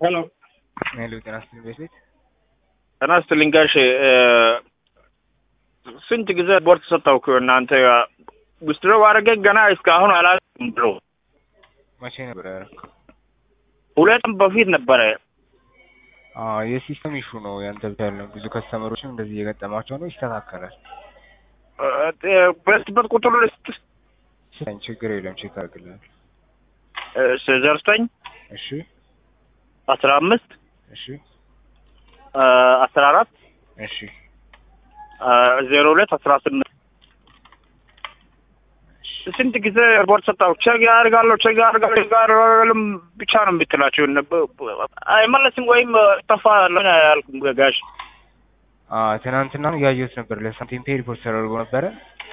ሄሎ ሄሎ ጤና ይስጥልኝ ቤት ቤት ጤና ይስጥልኝ ጋሼ ስንት ጊዜ ቦርድ ሰጠው እኮ እናንተ ውስድሮ አደረገ ገና እስካሁን አላውቅም ብሎ መቼ ነበር ያደረኩት? ሁለትም በፊት ነበረ አዎ የሲስተም ኢሹ ነው ያንተ ብቻ ያለው ብዙ ከስተመሮችም እንደዚህ እየገጠማቸው ነው ይስተካከላል በስበት ቁጥሩ ልስጥ ስጠኝ ችግር የለም ቼክ አድርግልሃል ዘርስተኝ እሺ አስራ አምስት እሺ አስራ አራት እሺ ዜሮ ሁለት አስራ ስምንት ስንት ጊዜ ሪፖርት ሰጣሁ። ቼክ ያደርጋለሁ ቼክ ያደርጋለሁ ቼክ ያደርጋለሁ ብቻ ነው የምትላቸው። አይመለስም ወይም ጠፋ ለሆነ ያልኩም ጋሽ አዎ ትናንትና እያየሁት ነበር ለሳንቲም ፔ ሪፖርት ተደርጎ ነበረ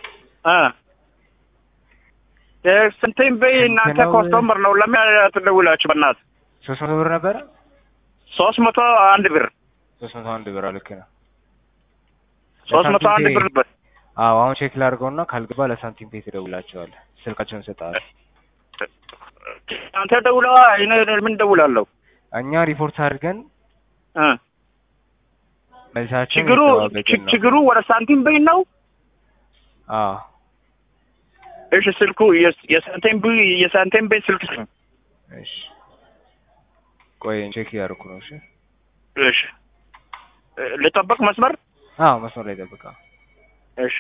ስንቴም በይ እናንተ ነው? ኮስተመር ነው ለምን ትደውላችሁ? በእናትህ ሶስት መቶ ብር ነበረ ሶስት መቶ አንድ ብር ሶስት መቶ አንድ ብር ልክ ነው ሶስት መቶ አንድ ብር ነበር። አዎ አሁን ቼክ ላድርገውና ካልገባ ለሳንቲም ፔ ትደውላቸዋለህ ስልካቸውን እሰጥሃለሁ አንተ ደውለዋ እኔ ምን ደውላለሁ? እኛ ሪፖርት አድርገን እ መልሳቸውን ችግሩ እየተጠባበቅን ነው ችግሩ ወደ ሳንቲም በይ ነው። አዎ እሺ ስልኩ የስ- የሳንቲም በይ የሳንቲም በይ ስልክ ነው። እሺ ቆይ ቼክ እያደረኩ ነው እሺ እሺ እ፣ ልጠብቅ መስመር አዎ መስመር ላይ ጠብቃ እሺ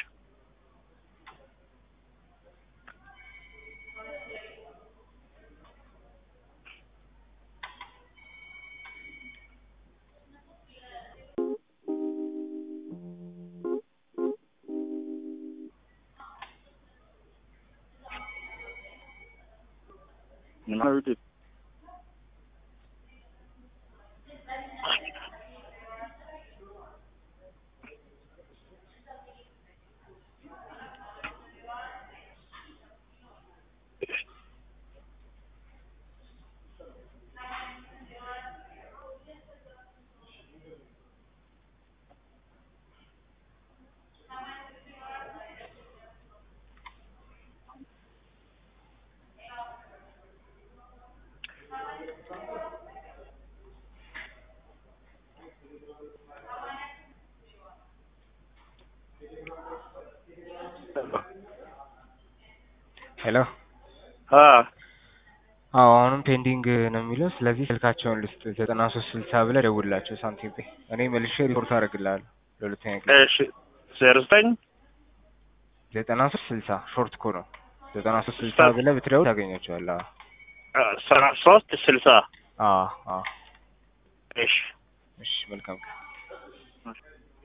ሄሎ አ አዎ አሁንም ፔንዲንግ ነው የሚለው ስለዚህ ስልካቸውን ልስጥ ዘጠና ሶስት ስልሳ ብለህ ደውልላቸው ሳንቲም ፔ እኔ መልሼ ሪፖርት አደርግልሃለሁ ለሁለተኛ ጊዜ እሺ ዜሮ ዘጠኝ ዘጠና ሶስት ስልሳ ሾርት ኮ ነው ዘጠና ሶስት ስልሳ ብለህ ብትደውል ታገኛቸዋለህ ሰባ ሶስት ስልሳ አዎ አዎ እሺ እሺ መልካም ቀን